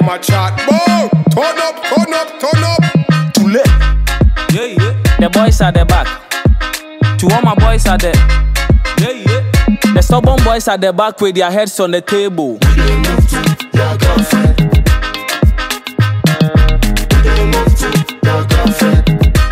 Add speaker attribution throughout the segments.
Speaker 1: them a chat. Boom! Turn up, turn up, turn up.
Speaker 2: Too late.
Speaker 3: Yeah, yeah,
Speaker 2: The boys at the back. To all my boys at the.
Speaker 3: yeah, yeah.
Speaker 2: The stubborn boys at the back with their heads on the table.
Speaker 4: Your girlfriend. They move to your girlfriend.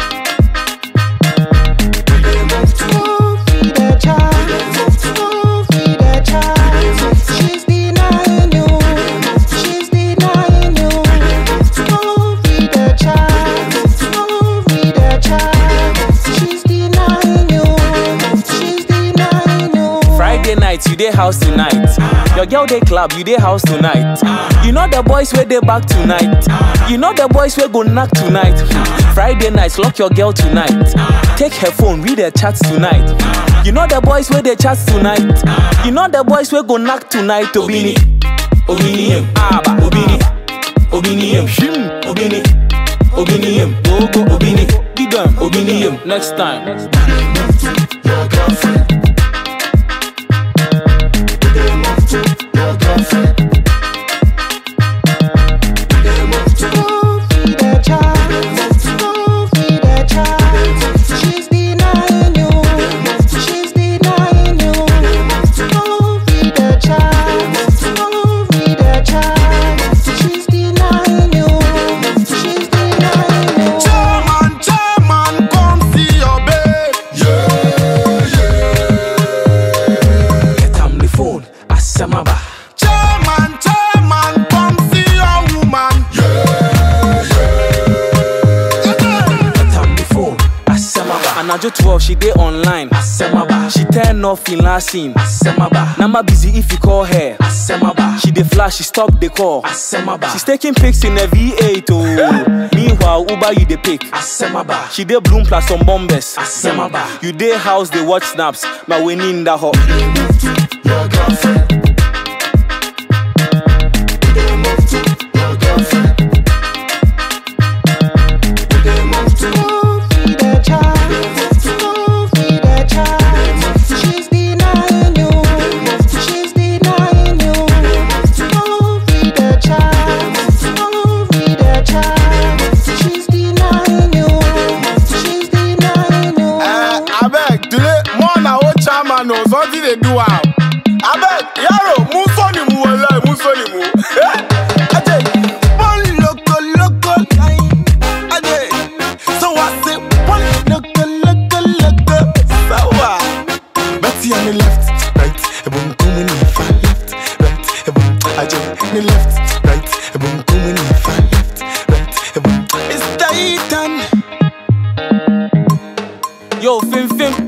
Speaker 4: They move to.
Speaker 5: Feed the child, feed the child. She's denying you, she's denying you. Feed the child, feed the child. She's denying you, she's denying you.
Speaker 2: Friday night, you dey house tonight. Your girl dey club, you dey house tonight. You know the boys where they back tonight. You know the boys where go knock tonight. Friday nights, lock your girl tonight. Take her phone, read her chats tonight. You know the boys where they chat tonight. You know the boys where go knock tonight. Obini,
Speaker 3: Obini him,
Speaker 2: Aba,
Speaker 3: Obini, Obini him,
Speaker 2: Shim,
Speaker 3: Obini, Obini him,
Speaker 2: go go
Speaker 3: Obini,
Speaker 2: Give them,
Speaker 3: Obini him.
Speaker 2: Next time.
Speaker 4: Your girlfriend. They move to your girlfriend. They move to.
Speaker 5: Feed the child, feed the child. She's denying you, she's denying you. Feed the child, feed the child. She's denying you, she's denying you.
Speaker 1: Chairman, chairman, come see your babe.
Speaker 3: Get am the phone, Asamaba.
Speaker 1: Chairman, chairman, come see your woman.
Speaker 3: Get am the phone, Asamaba.
Speaker 2: Anajo 12, she dey online.
Speaker 3: Asamaba.
Speaker 2: She turn off in last scene.
Speaker 3: Asamaba.
Speaker 2: Nama busy if you call her.
Speaker 3: Asamaba.
Speaker 2: She dey flash, she stop the call.
Speaker 3: Asamaba.
Speaker 2: She's taking pics in a V8 oh. Meanwhile, Uber you dey pick.
Speaker 3: Asamaba.
Speaker 2: She dey bloom plus some bombers.
Speaker 3: Asamaba.
Speaker 2: You dey house dey watch snaps. My winning in the hot.
Speaker 4: Your girlfriend. They move to your girlfriend. They move to.
Speaker 5: Feed the child, feed the child. She's denying you, she's denying you. Feed the child, feed the child. She's denying you, she's denying you.
Speaker 1: Eh, abeg, today, more na old chairman o, something dey do am. Abeg, yaro, mú sọ́ọ̀nì mu wọlé, mú sọ́ọ̀nì mu. Ajay, one loco loco line. Ajay, so I say one loco loco loco. Sawa. Betty on the left, right, boom boom in the far left, right, boom. Ajay, the left, right, boom boom in the far left, right, boom. It's Titan.
Speaker 2: Yo, Fim Fim.